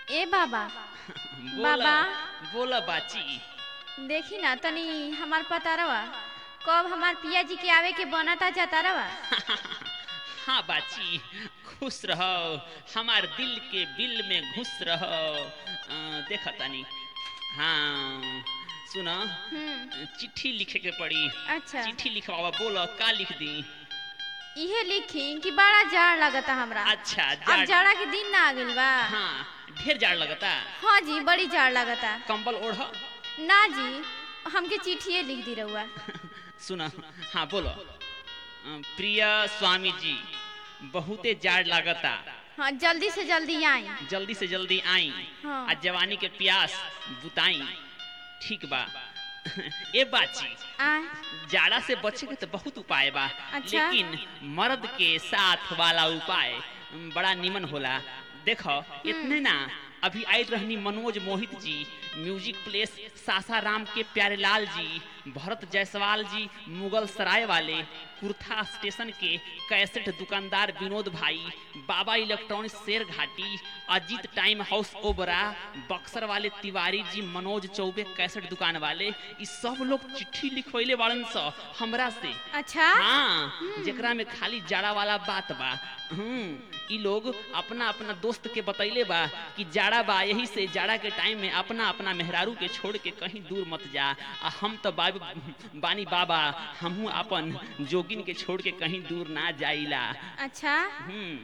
ए बाबा बोला बाबा। बोला बाची देखी ना तनी हमार पतारवा कब हमार पिया जी के आवे के बनता जातारवा हाँ बाची खुश रहो हमार दिल के बिल में घुस रहो अ, देखा तानी हाँ सुना हम्म चिट्ठी लिखे के पड़ी अच्छा चिट्ठी लिखवावा बोलो का लिख दी इहे लिखी कि बड़ा जाड़ लगता हमरा अच्छा अब जाड़ जाड़ा के दिन ना आ गइल बा हाँ ढेर जाड़ लगता हाँ जी बड़ी जाड़ लगता कंबल ओढ़ ना जी हमके चिट्ठिए लिख दी रहुआ सुना हाँ बोलो अ, प्रिय स्वामी जी बहुते जाड़ लागता हाँ जल्दी से जल्दी आई जल्दी से जल्दी आई हाँ। आ जवानी के प्यास बुताई ठीक बा ए बाची आय जाड़ा से बचे के तो बहुत उपाय बा अच्छा। लेकिन मर्द के साथ वाला उपाय बड़ा निमन होला देखो इतने ना अभी आई रहनी मनोज मोहित जी म्यूजिक प्लेस सासाराम के प्यारेलाल जी भरत जायसवाल जी मुगल सराय वाले कुर्था स्टेशन के कैसेट दुकानदार विनोद भाई बाबा electronics Sherghati Ajit time house Obra Buxar वाले तिवारी जी मनोज चौबे कैसेट दुकान वाले ई सब लोग चिट्ठी लिखवैले बाड़न स हमरा से अच्छा हाँ जेकरा में खाली जाड़ा वाला बात बा हम्म ई लोग अपना अपना दोस्त के बतैले बा कि जाड़ा बा यही से जाड़ा के टाइम में अपना अपना मेहरारू के छोड़ के कहीं दूर मत जा आ हम तो बाब, बानी बाबा हमहू अपन जोगिन के छोड़ के कहीं दूर ना जाइला अच्छा हम्म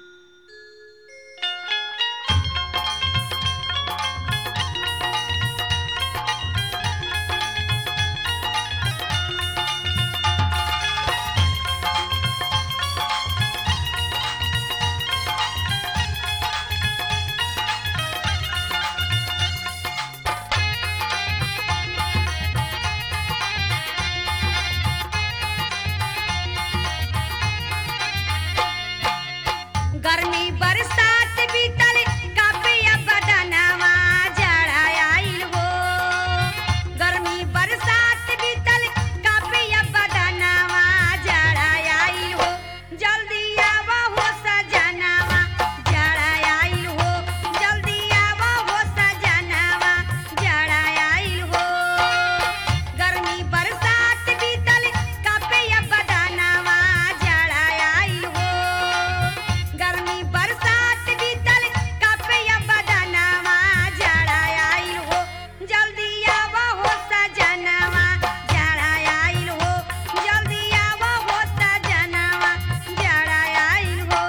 गर्मी बरसात बीतल कापिया बदनवा जड़ा आइल हो गर्मी बरसात बीतल कापिया बदनवा जड़ा आइल हो जल्दी आवा हो सजनवा जड़ा आइल हो जल्दी आवा हो सजनवा जड़ा आइल हो गर्मी बरसात बीतल कापिया बदनवा जड़ा आइल हो गर्मी बरसात बीतल कपया बदनवा जड़ा आइल हो जल्दी आवा हो सजनवा जड़ा आइल हो जल्दी आवा हो सजनवा जड़ा आइल हो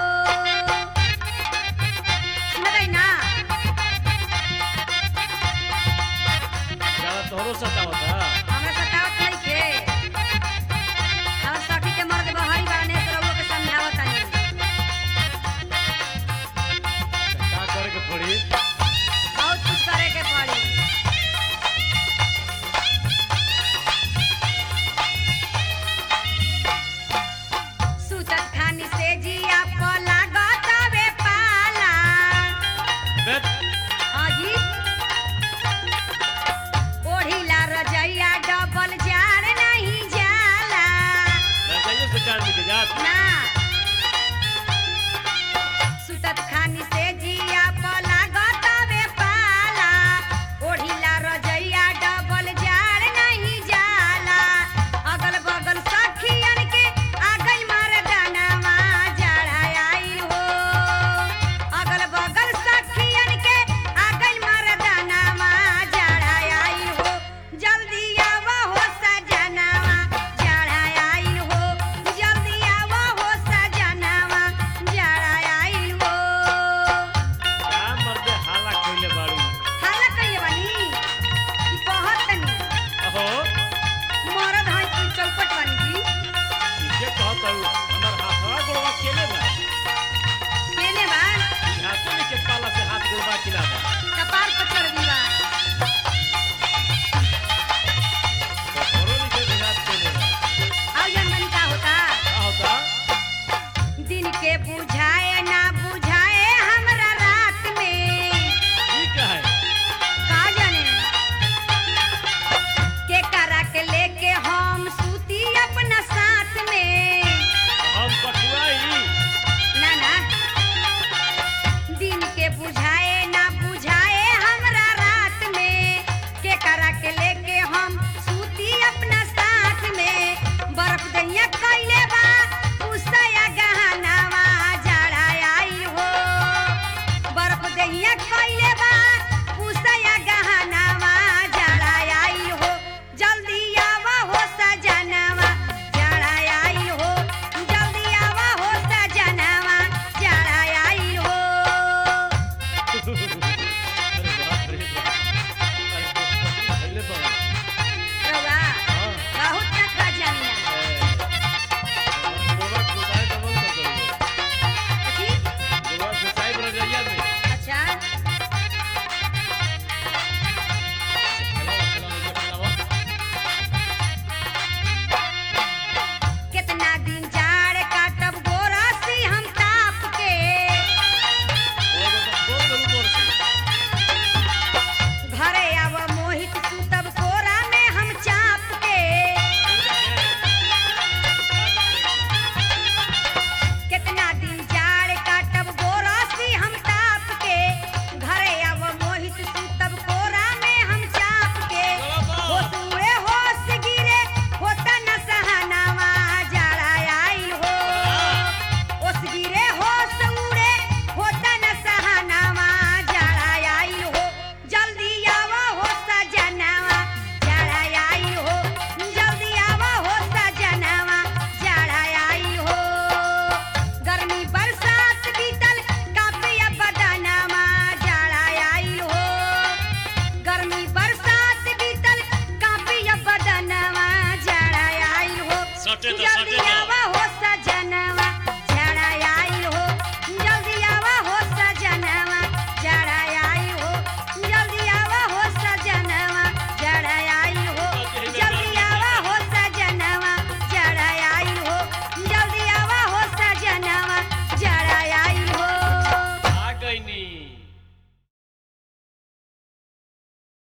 लगै ना ज्यादा तोहरो सतावत